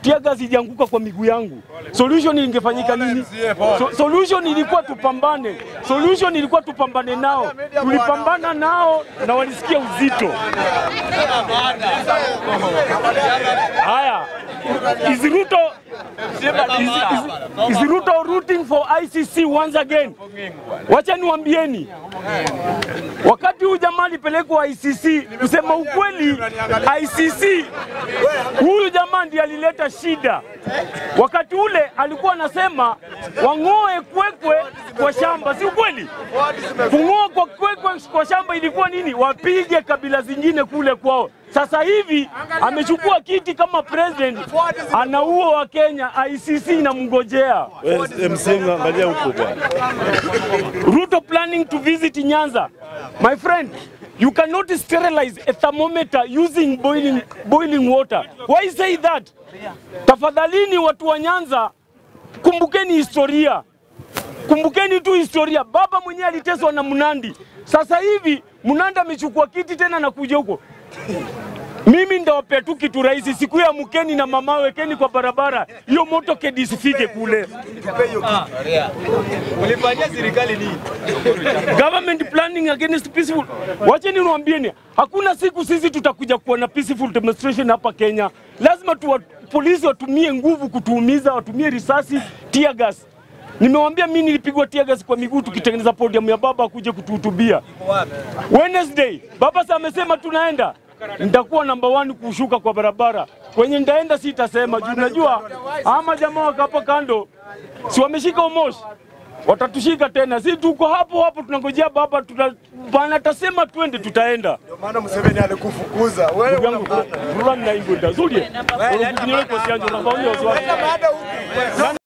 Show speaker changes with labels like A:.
A: tear gas ijianguka kwa miguu yangu, solution ingefanyika nini? So, solution ilikuwa tupambane, solution ilikuwa tupambane nao, tulipambana nao na walisikia uzito. Haya, is Ruto is, is, is Ruto rooting for ICC once again? Wacha niwaambieni, wakati huu jamaa alipelekwa ICC, kusema ukweli, ICC huyu jamaa ndiye alileta shida. Wakati ule alikuwa anasema wang'oe kwekwe kwa shamba, si ukweli? Kung'oa kwa kwekwe kwa shamba ilikuwa nini? Wapige kabila zingine kule kwao. Sasa hivi amechukua kiti kama president, anaua wa Kenya, ICC inamngojea.
B: MC angalia huko bwana.
A: Ruto planning to visit Nyanza. My friend, you cannot sterilize a thermometer using boiling, boiling water. Why say that? Tafadhalini watu wa Nyanza, kumbukeni historia. Kumbukeni tu historia. Baba mwenyewe aliteswa na Mnandi. Sasa hivi Mnandi amechukua kiti tena na kuja huko. Mimi ndawapea tu kitu rahisi, siku ya mkeni na mama wekeni kwa barabara, hiyo moto kedi isifike kule.
C: Ulifanyia serikali nini?
A: government planning against peaceful. Wacheni niwaambieni, hakuna siku sisi tutakuja kuwa na peaceful demonstration hapa Kenya. Lazima tuwa, polisi watumie nguvu kutuumiza, watumie risasi, tear gas. Nimewambia mimi nilipigwa tear gas kwa miguu tukitengeneza podium ya baba akuje kutuhutubia. Wednesday baba sasa amesema tunaenda, nitakuwa namba one kushuka kwa barabara. Kwenye nitaenda sitasema juu najua ama jamaa wako hapo kando si wameshika umoshi watatushika tena, si tuko hapo hapo tunangojea baba, tuta bana atasema twende, tutaenda.
D: Ndio maana Museveni alikufukuza wewe.
A: Ndugu yangu rura ninaingoda zulie, urukunyele kwa sianjo na baonyo wasiwasi.
D: Baada huku